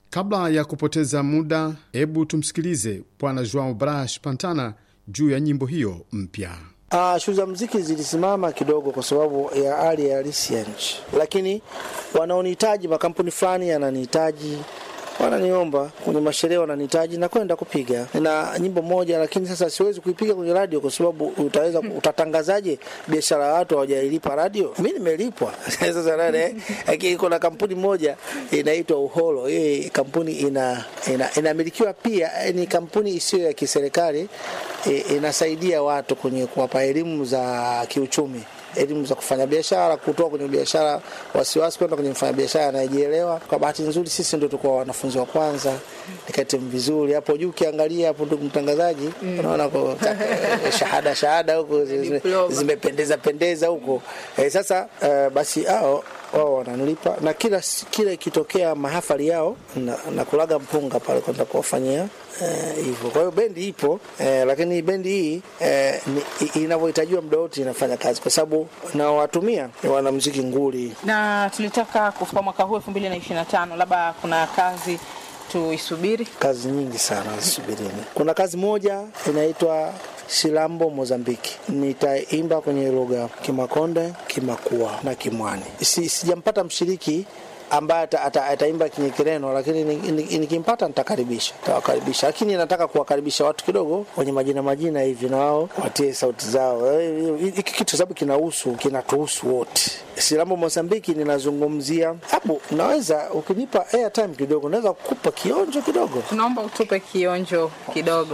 Kabla ya kupoteza muda, hebu tumsikilize Bwana Joao Bras Pantana juu ya nyimbo hiyo mpya. Uh, shughuli za muziki zilisimama kidogo kwa sababu ya hali ya halisi ya nchi, lakini wanaonihitaji, makampuni fulani yananihitaji wananiomba kwenye masherehe, wananihitaji na kwenda kupiga. Nina nyimbo moja, lakini sasa siwezi kuipiga kwenye radio kwa sababu utaweza utatangazaje biashara ya watu hawajailipa radio? Mimi nimelipwa sasa nane, lakini kuna kampuni moja inaitwa Uholo. Hii kampuni ina, ina inamilikiwa pia, ni kampuni isiyo ya kiserikali, inasaidia watu kwenye kuwapa elimu za kiuchumi elimu za kufanya biashara, kutoka kwenye biashara wasiwasi kwenda kwenye mfanya biashara anayejielewa. Kwa bahati nzuri, sisi ndio tulikuwa wanafunzi wa kwanza, nikatimu vizuri hapo juu. Ukiangalia hapo, ndugu mtangazaji, unaona kwa shahada shahada huko zimependeza pendeza huko eh. Sasa uh, basi hao wao wananilipa na kila kila ikitokea mahafali yao na, na kulaga mpunga pale kwenda kuwafanyia hivyo. Uh, kwa hiyo bendi ipo uh, lakini bendi hii uh, inavyohitajiwa muda wote inafanya kazi, kwa sababu nawatumia ni wanamuziki nguli. Na tulitaka kufika mwaka huu 2025 labda kuna kazi tuisubiri? Kazi nyingi sana zisubirini. Kuna kazi moja inaitwa Silambo Mozambiki, nitaimba kwenye lugha Kimakonde, Kimakua na Kimwani. Si, sijampata mshiriki ambaye ataimba kinye Kireno, lakini nikimpata nitakaribisha, nitawakaribisha, lakini nataka kuwakaribisha watu kidogo wenye majina majina hivi, na wao watie sauti zao. Hiki kitu sababu kinahusu kinatuhusu wote. Silambo Mozambiki ninazungumzia hapo, naweza ukinipa airtime kidogo, naweza kukupa kionjo kidogo. Tunaomba utupe kionjo kidogo.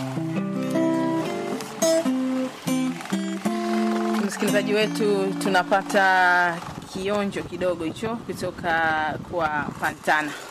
Msikilizaji wetu, tunapata kionjo kidogo hicho kutoka kwa Pantana.